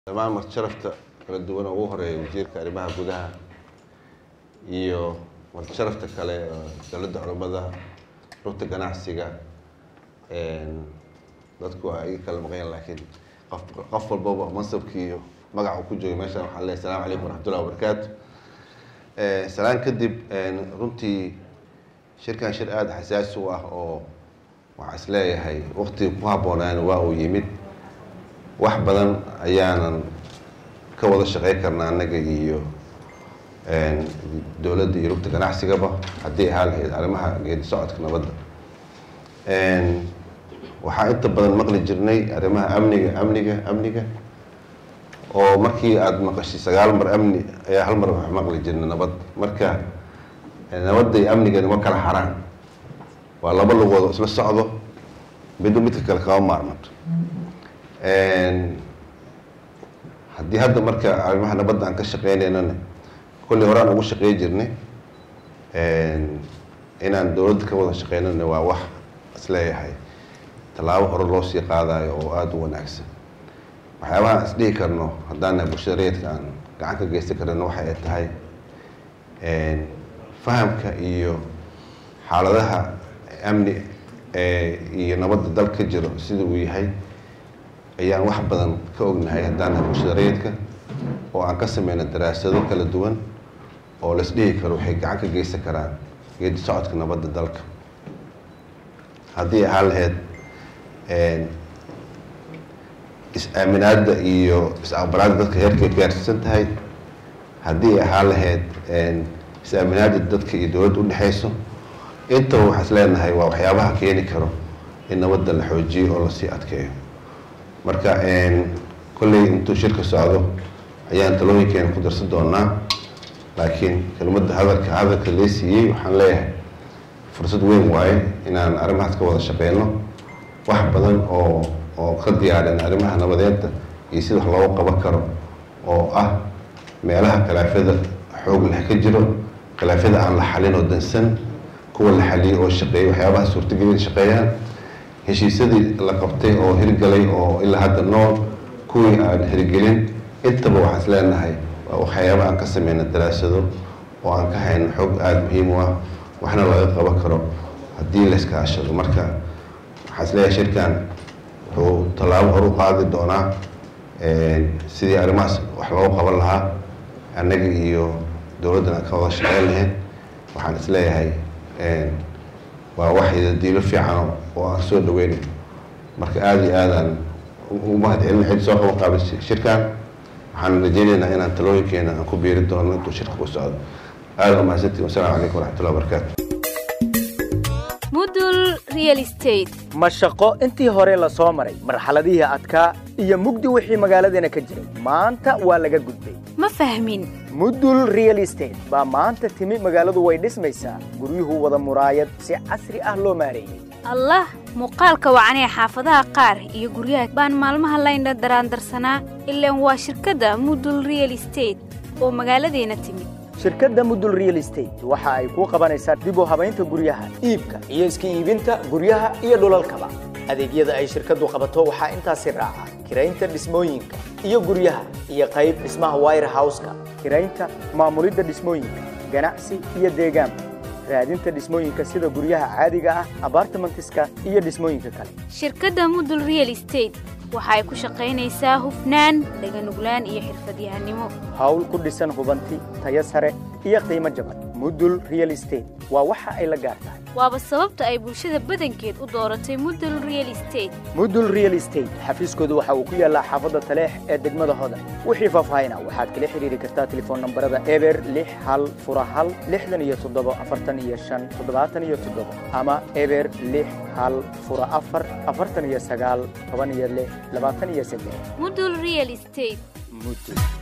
dhammaan martisharafta kala duwan oo ugu horeeya wasiirka arrimaha gudaha iyo martisharafta kale oo dowladda culummada rugta ganacsiga dadku ay kala maqanyaan laakiin qof qof walbaba mansabkii iyo magaca uu ku joogay meeshan waxaan leeyahay assalamu calaykum waraxmatullahi wabarakaatu salaan kadib runtii shirkan shir aada xasaasi u ah oo waxaa is leeyahay waqtiga ku habboonaan waa uu yimid wax badan ayaanan ka wada shaqey karnaa annaga iyo dowladda iyo rugta ganacsigaba haddii ahaa lahayd arrimaha geedi socodka nabadda waxaa inta badan maqli jirnay arrimaha amniga amniga amniga oo markii aada maqashay sagaal mar amni ayaa hal mar wax maqli jirnay nabad marka nabadda iyo amnigani ma kala xaraan waa laba lugood oo isla socdo midba midka kale kama maarmato haddii hadda marka arrimaha nabadda aan ka shaqeynaynana kolley horaan ugu shaqey jirnay inaan dowladda ka wada shaqeynana waa wax isleeyahay tallaabo hore loo sii qaadayo oo aada u wanaagsan waxyaabaha aan isdhihi karno haddaan nahay bulshada rayidka aan gacan ka geysan karana waxa ay tahay fahamka iyo xaaladaha amni iyo nabadda dal ka jiro sida uu yahay ayaan wax badan ka ognahay haddaan nahay bulshada rayidka oo aan ka sameyna daraasado kala duwan oo la isdhihi karo waxay gacan ka geysan karaan geedi socodka nabadda dalka haddii ahaan lahayd is-aaminaadda iyo is-aqbalaadda dadka heerkay gaarsiisan tahay haddii ahaan lahayd is-aaminaadda dadka iyo dowladda udhexeyso intaba waxaa is leenahay waa waxyaabaha keeni karo in nabadda la xoojiyo oo lasii adkeeyo marka kolley intuu shirka socdo ayaan talooyinkeena ku darsan doonaa laakiin kelmadda hadalka hadalka lee siiyey waxaan leeyahay fursad weyn waaye inaan arrimahaas ka wada shaqeyno wax badan oo oo ka diyaarin arrimaha nabadeedda iyo sida wax looga qaban karo oo ah meelaha khilaafyada xoog leh ka jiro khilaafyada aan la xalin oo dansan kuwa la xaliyey oo shaqeeyay waxyaabaha suurtagelin shaqeeyaan heshiisyadii la qabtay oo hirgalay oo ilaa hadda nool kuwii aan hirgelin intaba waxaan is leenahay waa waxyaaba aan ka sameyna daraasado oo aan ka hayno xoog aada muhiim u ah waxna laga qaban karo haddii la iskaashado marka waxaan is leeyahay shirkan wuxuu tallaabo hor u qaadi doonaa sidii arrimahaas wax loogu qaban lahaa annaga iyo dowladdan aan ka wada shaqeyn lahayn waxaan is leeyahay waa wax idadiilo fiican oo aan soo dhaweynayo marka aada iyo aadaan ugu mahad celin cid soo qaban qaabay shirkan waxaan rajeynaynaa inaan talooyinkeena aan ku biiri doono intuu shirka ku socdo aada u mahadsantiin wasalaamu calaykum waraxmatullahi wabarakaatu mudul real estate ma shaqo intii hore la soo maray marxaladihii adkaa iyo mugdi wixii magaaladeena ka jiray maanta waa laga gudbay ma fahmin mudul real estate baa maanta timi magaaladu way dhismaysaa guryuhu wada muraayad si casri ah loo maareeyey allah muuqaalka wacanee xaafadaha qaar iyo guryaha baan maalmaha layndha daraandarsanaa ilaan waa shirkadda mudul real estate oo magaaladeena timid shirkadda mudul real estate waxa ay kuu qabanaysaa dib u habaynta guryaha iibka iyo iska iibinta guryaha iyo dhulalkaba adeegyada ay shirkaddu qabato waxaa intaasi raaca kiraynta dhismooyinka iyo guryaha iyo qayb dhismaha wire houseka kiraynta maamulidda dhismooyinka ganacsi iyo deegaanka raadinta dhismooyinka sida guryaha caadiga ah abartimentiska iyo dhismooyinka kale shirkadda mudul real estate waxa ay ku shaqaynaysaa hufnaan dhaganuglaan iyo xirfadyahanimo hawl ku dhisan hubanti tayo sare iyo qiimo jaban mudul real estate waa waxa ay la gaar tahay waaba sababta ay bulshada badankeed u dooratay mudul real estate mudul real estate xafiiskoodu waxa uu ku yaallaa xaafadda taleex ee degmada hodan wixii faahfaahina waxaad kala xidhiiri kartaa telefoon nambarada eber lix hal fura hal lixdan iyo toddobo afartan iyo shan toddobaatan iyo toddobo ama eber lix hal fura afar afartan iyo sagaal toban iyo lix labaatan iyo saddex mudul real estate mudul